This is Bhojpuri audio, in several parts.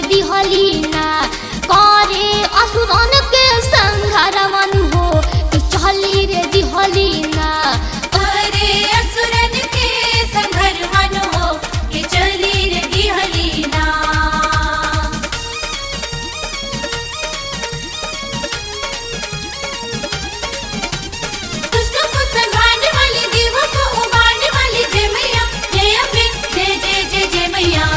दिहलीना करे असुरन के संघार मन हो कि चली रे दिहलीना अरे असुरन के संघर मन हो के चली रे दिहलीना दुष्ट को संभालने वाली देव को उबारने वाली जय मैया जय अम्बे जय जय जय जय मैया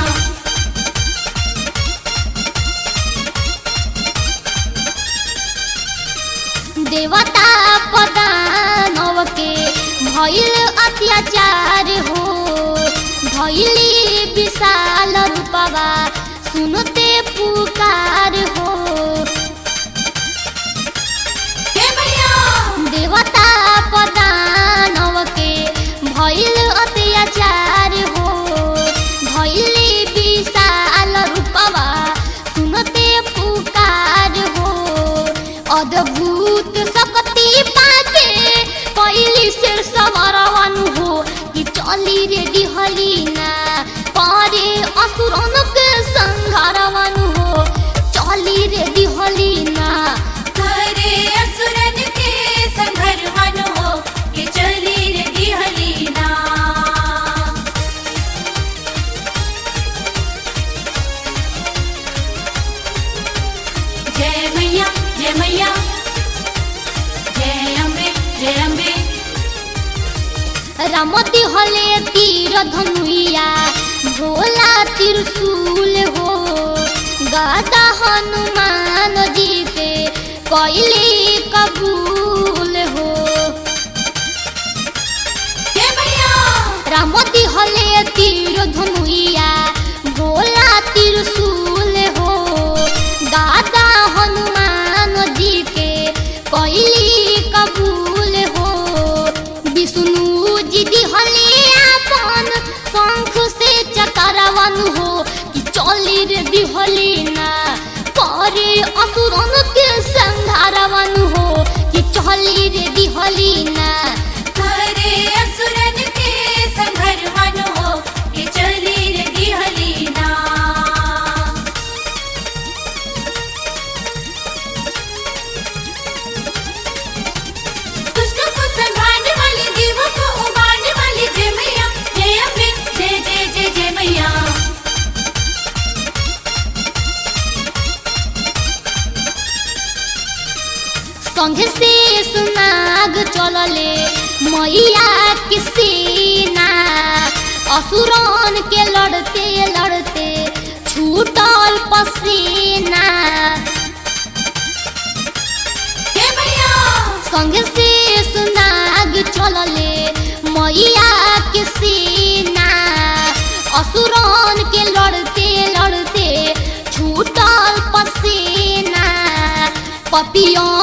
देवता पदानव के भइल अत्याचार हो धैली विशाल रूपवा सुनते पुकार हो जय मैया देवता पदानव के भइल अत्याचार हो धैली विशाल रूपवा सुनते पुकार हो अद्भुत शक्ति पाके कैली सिर सवरवन हो कि चली रे दिहलीना पारे असुरन के संघारवन हो चली रे दिहलीना अरे असुरन के संघर मन हो के चली रे दिहलीना जय मैया जय मैया जय अम्बे जय अम्बे रमती हले तीर धनुइया भोला त्रिशूल हो गदा हनुमान जी के कैली कबूल हो जय मैया रमती हले तीर धनुइया भोला त्रिशूल हो गदा हनुमान जी के कैली कबूल हो विष्णु जी दिहले आपन शंख से चकरवन हो कि चली रे दिहलीना करे असुरन के संधारवन हो कि चली रे दिहलीना अरे असुरन के संघर मन हो के चली रे दिहलीना दुष्ट को संभालने वाली देव को उबारने वाली जय मैया जय अम्बे जय जय जय जय मैया संघ से सुनाग चलले मैया के सेना असुरन के लड़ते लड़ते छूटल पसीना जय मैया संघ से सुनाग चलले मैया के सेना असुरन के लड़ते लड़ते छूटल पसीना पपियों